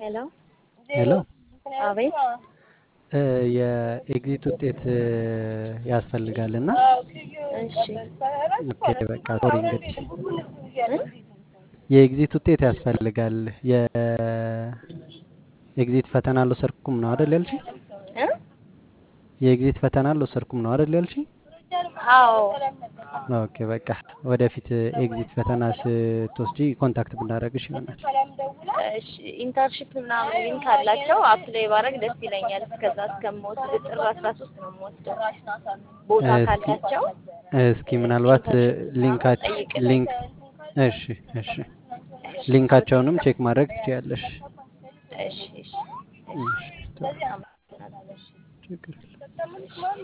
ሄሎ ሄሎ አቤት የኤግዚት ውጤት ያስፈልጋል እና እሺ ኦኬ በቃ ሶሪ እንግዲህ የኤግዚት ውጤት ያስፈልጋል። የኤግዚት ፈተና አልወሰድኩም ነው አይደል ያልሽኝ? እ የኤግዚት ፈተና አልወሰድኩም ነው አይደል ያልሽኝ? አዎ ኦኬ በቃ ወደፊት ኤግዚት ፈተና ስትወስጂ ኮንታክት ብናደርግሽ ይሆናል። እሺ ኢንተርንሺፕ ምናምን ሊንክ አላቸው አፕላይ ባረግ ደስ ይለኛል። እስከዛ እስከምወስድ ጥር አስራ ሶስት ነው የምወስደው ቦታ እስኪ ካላቸው እስኪ ምናልባት ሊንካቸው ሊንክ እሺ እሺ ሊንካቸውንም ቼክ ማድረግ ትችያለሽ። እሺ እሺ እሺ ጥሩ አመሰግናለሁ። ችግር የለም።